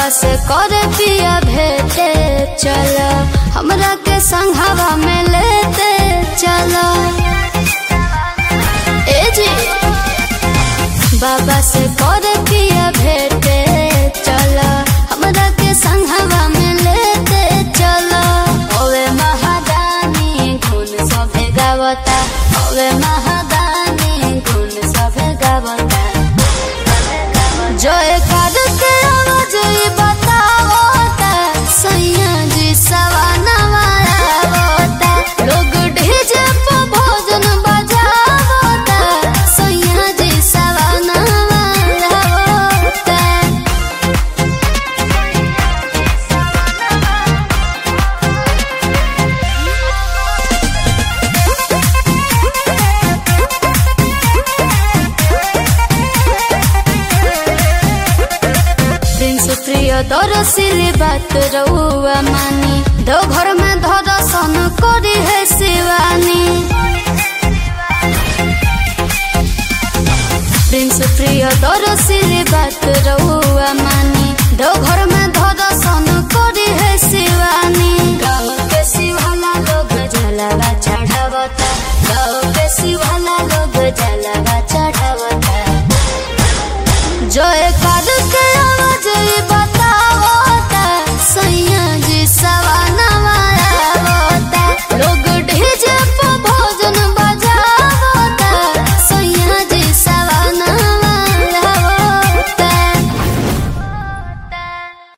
बाबा से करे पिया भेटे चल हमरा के संघवा में लेते चल ए जी बाबा से करे पिया भेटे चल हमरा के संघवा में लेते चल ओवे महादानी गुण सभे गावता ओवे महादानी गुण सभे गावता जय कर के आवाज ई बतावता सैया जी सवाना मारावता लोग ढेजे पे भोजन बजावता सैया जी सवाना मारावता प्रिंस प्रिय दरसिली बात रउआ मानी दो घर में दर्शन करी है शिवानी प्रिंस प्रिय दरसिली बात रउआ मानी